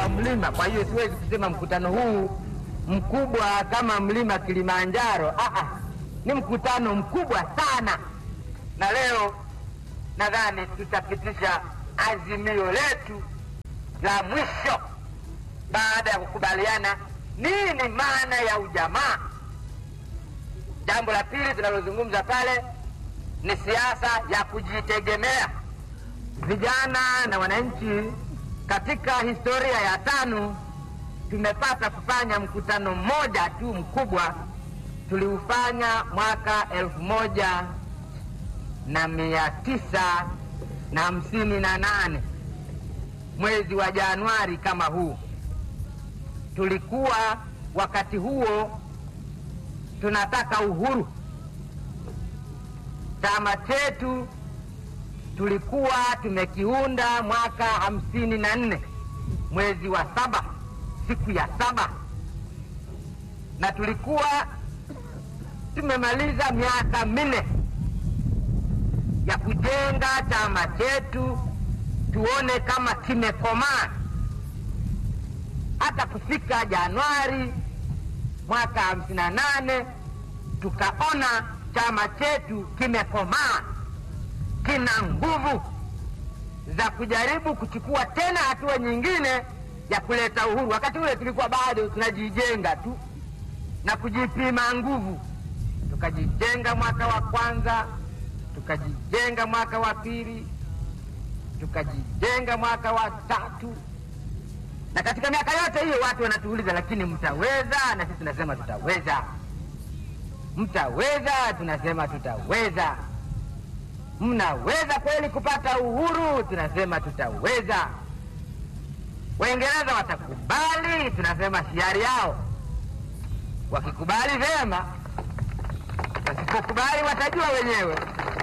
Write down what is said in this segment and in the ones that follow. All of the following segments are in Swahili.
mlima. Kwa hiyo siwezi kusema mkutano huu mkubwa kama mlima Kilimanjaro. Aa, ni mkutano mkubwa sana, na leo nadhani tutapitisha azimio letu la mwisho baada ya kukubaliana nini maana ya ujamaa. Jambo la pili tunalozungumza pale ni siasa ya kujitegemea. Vijana na wananchi, katika historia ya TANU tumepata kufanya mkutano mmoja tu mkubwa, tuliufanya mwaka elfu moja na mia tisa na hamsini na nane mwezi wa Januari kama huu. Tulikuwa wakati huo tunataka uhuru. Chama chetu tulikuwa tumekiunda mwaka hamsini na nne mwezi wa saba siku ya saba, na tulikuwa tumemaliza miaka minne ya kujenga chama chetu, tuone kama kimekomaa. Hata kufika Januari mwaka hamsini na nane tukaona chama chetu kimekomaa, kina nguvu za kujaribu kuchukua tena hatua nyingine ya kuleta uhuru. Wakati ule tulikuwa bado tunajijenga tu na kujipima nguvu. Tukajijenga mwaka wa kwanza, tukajijenga mwaka wa pili, tukajijenga mwaka wa tatu, na katika miaka yote hiyo watu wanatuuliza, lakini mtaweza? Na sisi tunasema tutaweza. Mtaweza? Tunasema tutaweza. Mnaweza kweli kupata uhuru? Tunasema tutaweza. Waingereza watakubali? Tunasema hiari yao. Wakikubali vyema, wasipokubali watajua wenyewe.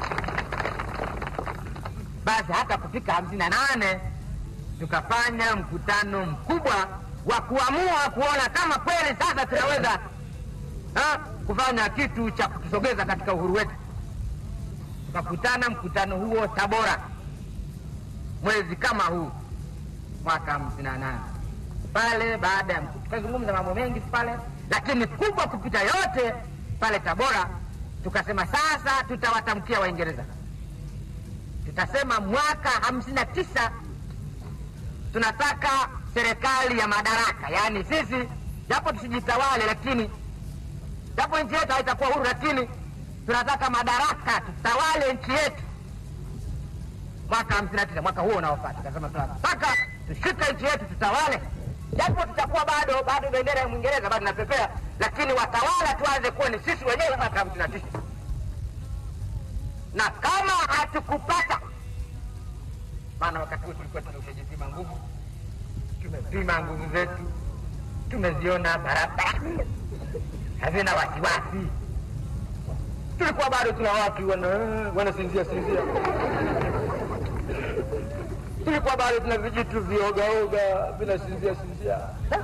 Basi hata kufika hamsini na nane tukafanya mkutano mkubwa wa kuamua kuona kama kweli sasa tunaweza ha, kufanya kitu cha kutusogeza katika uhuru wetu. Tukakutana mkutano huo Tabora mwezi kama huu mwaka hamsini na nane pale. Baada ya tukazungumza mambo mengi pale, lakini kubwa kupita yote pale Tabora, tukasema sasa tutawatamkia Waingereza, tutasema mwaka hamsini na tisa tunataka serikali ya madaraka, yaani sisi japo tusijitawale, lakini japo nchi yetu haitakuwa huru, lakini tunataka madaraka, tutawale nchi yetu. Mwaka hamsini na tisa mwaka huo unaofata, tukasema tunataka tushike nchi yetu, tutawale, japo tutakuwa bado bado bendera ya Mwingereza bado inapepea, lakini watawala tuanze kuwa ni sisi wenyewe mwaka hamsini na tisa na kama hatukupata maana wakati huo tulikuwa tumeshajipima nguvu, tumepima nguvu zetu, tumeziona barabara hazina wasiwasi. Tulikuwa bado tuna watu wana wanasinzia sinzia, tulikuwa bado tuna vijitu viogaoga vinasinzia sinzia,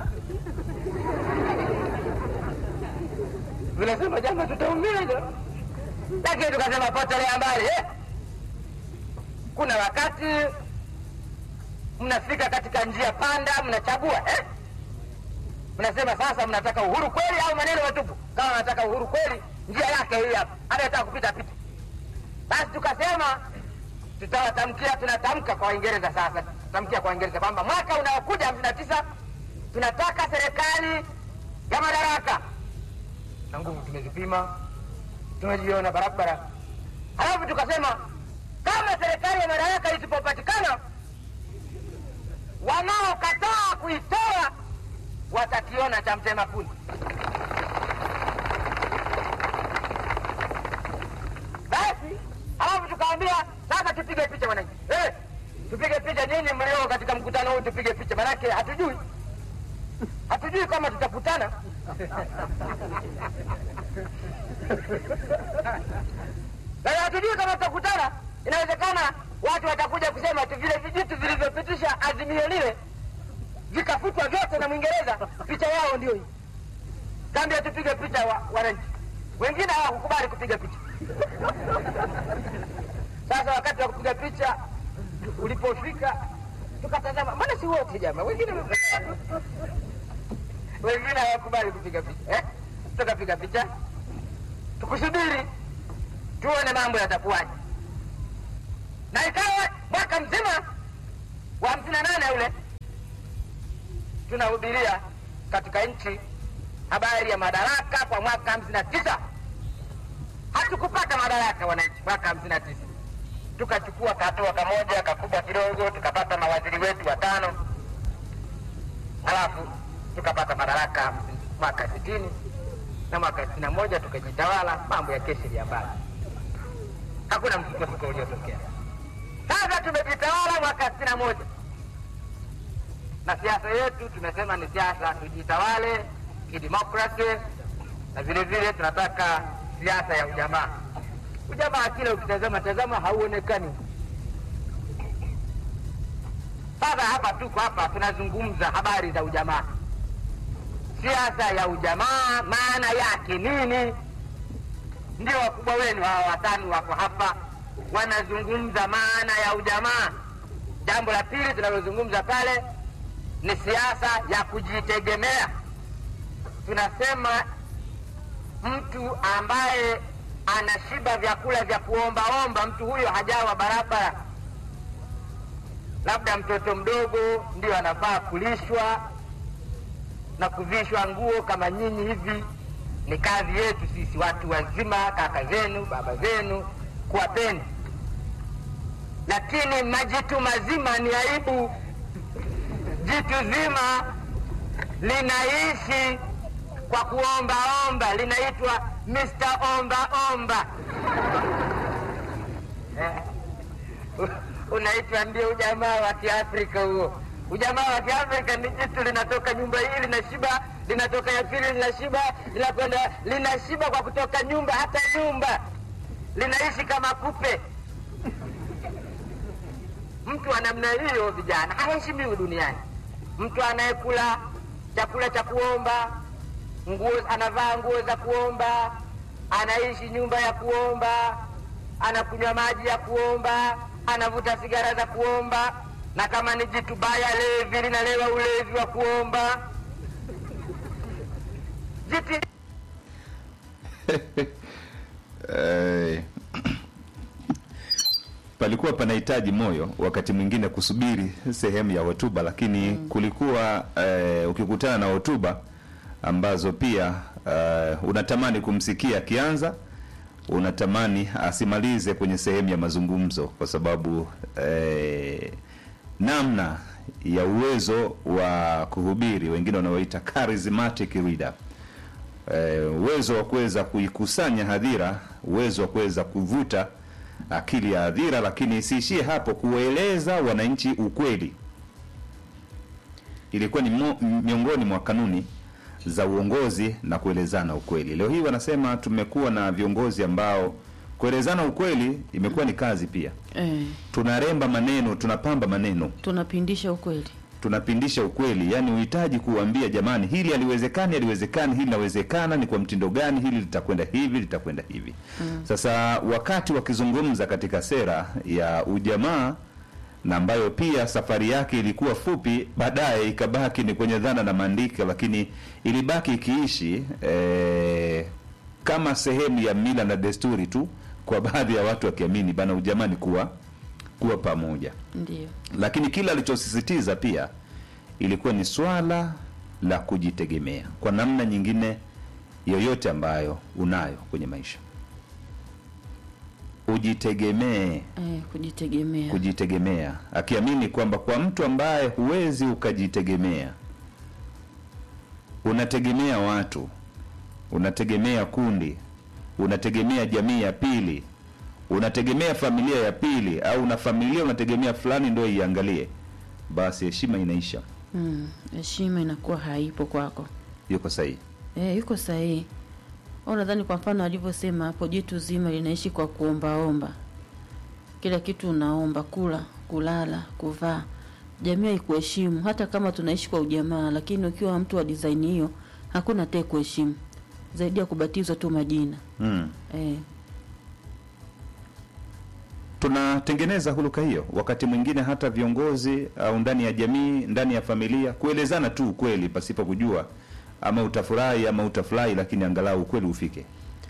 vinasema jama, tutaumia, lakini tukasema potelea mbali eh? Kuna wakati mnafika katika njia panda, mnachagua eh? Mnasema sasa mnataka uhuru kweli au maneno matupu? Kama mnataka uhuru kweli, njia yake hii hapa, anataka kupita pita. Basi tukasema tutawatamkia, tunatamka kwa Waingereza sasa, tutamkia kwa Waingereza kwamba mwaka unaokuja hamsini na tisa tunataka serikali ya madaraka, na nguvu tumezipima, tumejiona barabara. Halafu tukasema kama serikali ya madaraka isipopatikana, wanaokataa kuitoa watakiona cha mtema kuni. Basi halafu tukaambia sasa tupige picha wananchi, eh, tupige picha nyinyi mlio katika mkutano huu, tupige picha, manake hatujui hatujui kama tutakutana Sasa hatujui kama tutakutana. Inawezekana watu watakuja kusema tu vile vijitu vilivyopitisha azimio lile vikafutwa vyote na Mwingereza, picha yao ndio hii. Kaambia tupige picha wa wananchi, wengine hawakukubali kupiga picha. Sasa wakati wa kupiga picha ulipofika, tukatazama, mbona si wote jamaa, wengine wengine hawakubali kupiga picha eh? Tukapiga picha tukusubiri tuone mambo yatakuwaje, na ikawa mwaka mzima wa hamsini na nane ule tunahubiria katika nchi habari ya madaraka kwa mwaka hamsini na tisa hatukupata madaraka wananchi mwaka hamsini na tisa tukachukua kahatua kamoja kakubwa kidogo tukapata mawaziri wetu watano halafu tukapata madaraka mwaka sitini na mwaka sitini na moja tukajitawala mambo ya kesi ya mbali hakuna msukosuko uliotokea sasa tumejitawala mwaka sitini na moja na siasa yetu tumesema ni siasa tujitawale kidemokrasi na vile vile tunataka siasa ya ujamaa ujamaa kila ukitazama tazama hauonekani sasa hapa tuko hapa tunazungumza habari za ujamaa siasa ya ujamaa maana yake nini ndio wakubwa wenu hawa watano wako hapa wanazungumza maana ya ujamaa jambo la pili tunalozungumza pale ni siasa ya kujitegemea tunasema mtu ambaye anashiba vyakula vya kuombaomba mtu huyo hajawa barabara labda mtoto mdogo ndio anafaa kulishwa na kuvishwa nguo kama nyinyi hivi ni kazi yetu sisi watu wazima kaka zenu baba zenu kuwapeni lakini majitu mazima ni aibu jitu zima linaishi kwa kuombaomba linaitwa Mr. omba omba eh, unaitwa ndio ujamaa wa kiafrika huo ujamaa wa kiafrika ni jitu linatoka nyumba hii linashiba linatoka ya pili linashiba linakwenda linashiba kwa kutoka nyumba hata nyumba linaishi kama kupe mtu wa namna hiyo vijana haheshimiwi duniani mtu anayekula chakula cha kuomba nguo anavaa nguo za kuomba anaishi nyumba ya kuomba anakunywa maji ya kuomba anavuta sigara za kuomba na kama ni jitu baya levi linalewa ulevi wa kuomba jiti Eh, palikuwa panahitaji moyo wakati mwingine kusubiri sehemu ya hotuba, lakini kulikuwa eh, ukikutana na hotuba ambazo pia eh, unatamani kumsikia akianza, unatamani asimalize kwenye sehemu ya mazungumzo, kwa sababu eh, namna ya uwezo wa kuhubiri, wengine wanaoita charismatic reader eh, uwezo wa kuweza kuikusanya hadhira, uwezo wa kuweza kuvuta akili ya hadhira, lakini isiishie hapo, kueleza wananchi ukweli. Ilikuwa ni mo, miongoni mwa kanuni za uongozi na kuelezana ukweli. Leo hii wanasema tumekuwa na viongozi ambao kuelezana ukweli imekuwa ni kazi pia. Eh, Tunaremba maneno, tunapamba maneno tunapindisha ukweli. tunapindisha ukweli, yani uhitaji kuambia jamani, hili haliwezekani, haliwezekani, hili linawezekana, ni kwa mtindo gani, hili litakwenda hivi, litakwenda hivi. Sasa wakati wakizungumza katika sera ya ujamaa na ambayo pia safari yake ilikuwa fupi, baadaye ikabaki ni kwenye dhana na maandiko, lakini ilibaki ikiishi eh, kama sehemu ya mila na desturi tu, kwa baadhi ya watu wakiamini bana ujamaa ni kuwa kuwa pamoja Ndio. lakini kila alichosisitiza pia ilikuwa ni swala la kujitegemea kwa namna nyingine yoyote ambayo unayo kwenye maisha ujitegemee Eh, kujitegemea. kujitegemea akiamini kwamba kwa mtu ambaye huwezi ukajitegemea unategemea watu unategemea kundi unategemea jamii ya pili unategemea familia ya pili au una familia unategemea fulani ndio iangalie basi heshima inaisha Mm, heshima inakuwa haipo kwako. yuko sahihi Eh, yuko sahihi. Au nadhani kwa mfano alivyosema hapo, jitu zima linaishi kwa kuombaomba, kila kitu unaomba, kula, kulala, kuvaa. Jamii haikuheshimu, hata kama tunaishi kwa ujamaa, lakini ukiwa mtu wa design hiyo, hakuna atakaye kuheshimu zaidi ya kubatizwa tu majina mm. eh. tunatengeneza huluka hiyo wakati mwingine hata viongozi au ndani ya jamii ndani ya familia kuelezana tu ukweli pasipo kujua ama utafurahi ama utafurahi lakini angalau ukweli ufike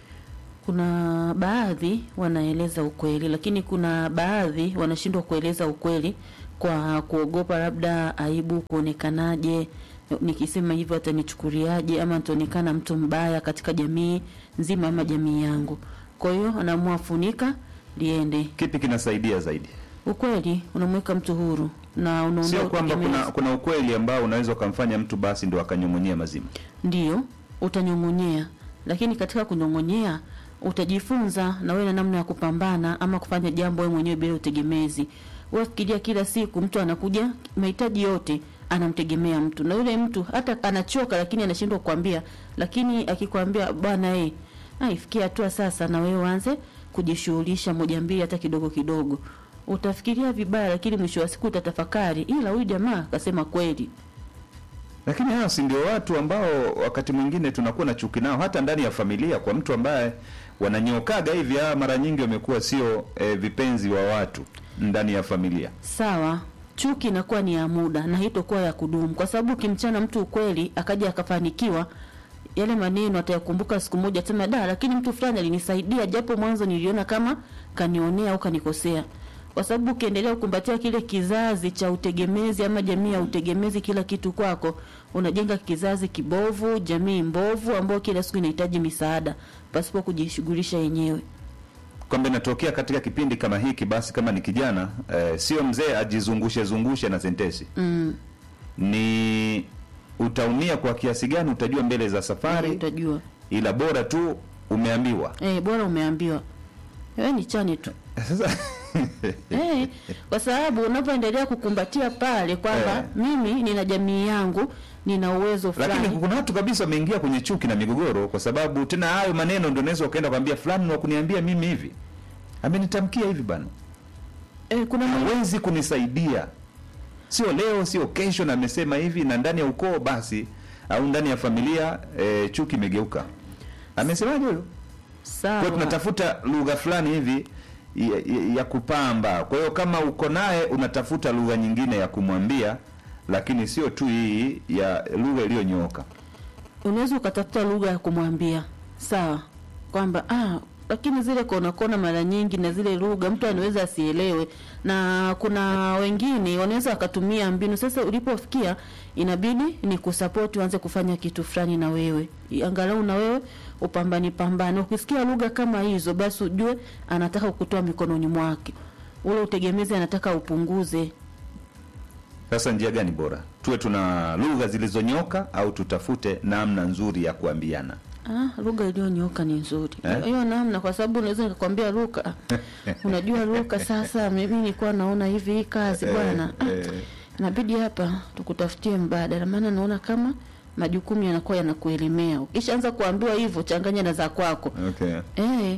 kuna baadhi wanaeleza ukweli lakini kuna baadhi wanashindwa kueleza ukweli kwa kuogopa labda aibu kuonekanaje nikisema hivyo atanichukuliaje ama nitaonekana mtu mbaya katika jamii nzima ama jamii yangu kwa hiyo anaamua funika liende kipi kinasaidia zaidi ukweli unamweka mtu huru na unaondoa sio kwamba utegemezi. kuna kuna ukweli ambao unaweza ukamfanya mtu basi ndo akanyong'onyea mazima Ndiyo, utanyong'onyea, lakini katika kunyong'onyea utajifunza na wewe na namna ya kupambana ama kufanya jambo wewe mwenyewe bila utegemezi. Wewe fikiria, kila siku mtu anakuja, mahitaji yote anamtegemea mtu, na yule mtu hata anachoka, lakini anashindwa kukwambia, lakini akikwambia bwana, eh, aifikia hatua sasa, na wewe uanze kujishughulisha moja mbili, hata kidogo kidogo, utafikiria vibaya, lakini mwisho wa siku utatafakari, ila huyu jamaa akasema kweli. lakini hao si ndio watu ambao wakati mwingine tunakuwa na chuki nao hata ndani ya familia kwa mtu ambaye wananyokaga hivi hawa mara nyingi wamekuwa sio e, vipenzi wa watu ndani ya familia sawa chuki inakuwa ni ya muda na haitokuwa ya kudumu kwa sababu ukimchana mtu ukweli akaja akafanikiwa yale maneno atayakumbuka siku moja sema da lakini mtu fulani alinisaidia japo mwanzo niliona kama kanionea au kanikosea kwa sababu ukiendelea kukumbatia kile kizazi cha utegemezi ama jamii ya utegemezi kila kitu kwako unajenga kizazi kibovu jamii mbovu ambayo kila siku inahitaji misaada pasipo kujishughulisha yenyewe kwamba inatokea katika kipindi kama hiki basi kama ni kijana e, sio mzee ajizungushe zungushe na sentesi mm, ni utaumia kwa kiasi gani utajua mbele za eh, safari utajua ila bora tu umeambiwa eh, bora umeambiwa wewe ni chani tu sasa Eh, kwa sababu unapoendelea kukumbatia pale kwamba Eh. mimi nina jamii yangu nina uwezo lakini fulani kuna watu kabisa wameingia kwenye chuki na migogoro kwa sababu tena hayo maneno ndio unaweza ukaenda kwambia fulani wa kuniambia mimi hivi amenitamkia hivi bana eh, kuna mwe- hawezi kunisaidia sio leo sio kesho na amesema hivi na ndani ya ukoo basi au ndani ya familia e, chuki imegeuka amesemaje huyo kwa hiyo sawa tunatafuta lugha fulani hivi ya, ya, ya kupamba kwa hiyo kama uko naye unatafuta lugha nyingine ya kumwambia lakini sio tu hii ya lugha iliyonyooka unaweza ukatafuta lugha ya kumwambia sawa kwamba ah, lakini zile kona kona mara nyingi na zile lugha mtu anaweza asielewe na kuna wengine wanaweza wakatumia mbinu sasa ulipofikia inabidi ni kusapoti uanze kufanya kitu fulani na wewe angalau na wewe upambani pambane ukisikia lugha kama hizo basi ujue anataka kukutoa mikononi mwake ule utegemezi anataka upunguze sasa njia gani bora tuwe tuna lugha zilizonyoka au tutafute namna nzuri ya kuambiana Ah, lugha iliyonyooka ni nzuri Eh? hiyo namna, kwa sababu unaweza nikakwambia Luka, unajua Luka, sasa mimi nilikuwa naona hivi hii kazi bwana, ah, eh. inabidi hapa tukutafutie mbadala, maana naona kama majukumu yanakuwa yanakuelemea. Ukishaanza kuambiwa hivyo, changanya na za kwako okay. eh.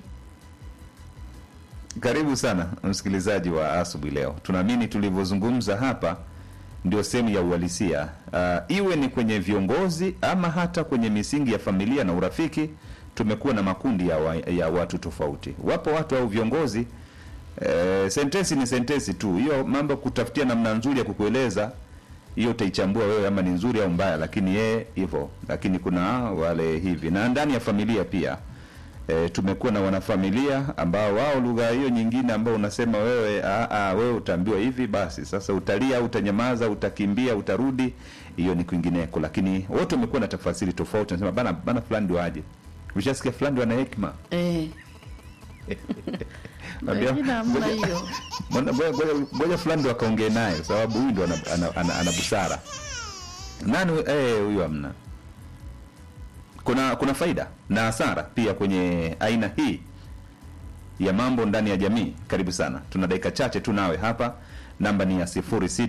Karibu sana msikilizaji wa asubuhi leo. Tunaamini tulivyozungumza hapa ndio sehemu ya uhalisia, uh, iwe ni kwenye viongozi ama hata kwenye misingi ya familia na urafiki. Tumekuwa na makundi ya, wa, ya watu tofauti. Wapo watu au viongozi eh, sentesi ni sentesi tu, hiyo mambo kutafutia namna nzuri ya kukueleza hiyo utaichambua wewe ama ni nzuri au mbaya, lakini yeye hivyo. Lakini kuna wale hivi, na ndani ya familia pia e, tumekuwa na wanafamilia ambao wao lugha hiyo nyingine ambao unasema wewe a, a, wewe utaambiwa hivi basi sasa utalia utanyamaza utakimbia utarudi hiyo ni kwingineko lakini wote wamekuwa na tafasiri tofauti nasema bana bana fulani ndio aje ushasikia fulani ndio ana hekima Eh. Naambia, Wengine hamna ngoja- hiyo. Mbona- ngoja- ngoja- ngoja fulani ndo akaongee naye sababu huyu ndo ana, ana, ana, ana busara nani huyu? eh huyu hamna kuna kuna faida na hasara pia kwenye aina hii ya mambo ndani ya jamii karibu sana tuna dakika chache tu nawe hapa namba ni ya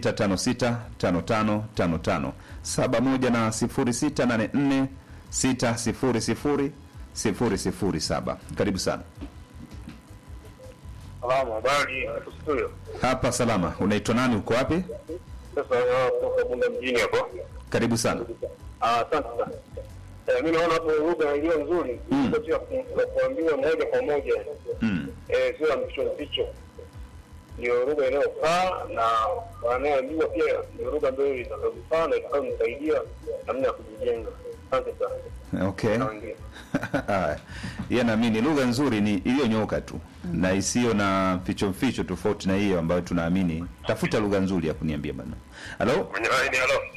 0656555571 na 0684600007 karibu sana Salamu, habari hapo studio. hapa salama unaitwa nani uko wapi Sasa ah, kutoka Bunda mjini hapo. karibu sana Ah, Asante sana. Eh, mimi naona hapo lugha iliyo nzuri Mm. sio tu ya ku- ya kuambiwa moja kwa moja mm. eh, sio ya mpicho mpicho. ndio lugha inayofaa na wanayoambiwa pia ndio lugha ambayo itakayofaa na itakayomsaidia namna ya kujijenga. Asante sana. Okay. Na wengine. Haya. Yeye naamini lugha nzuri ni iliyonyooka tu na isiyo na ficho ficho tofauti na hiyo ambayo tunaamini. Tafuta lugha nzuri ya kuniambia bana. Halo? Kwenye line, halo.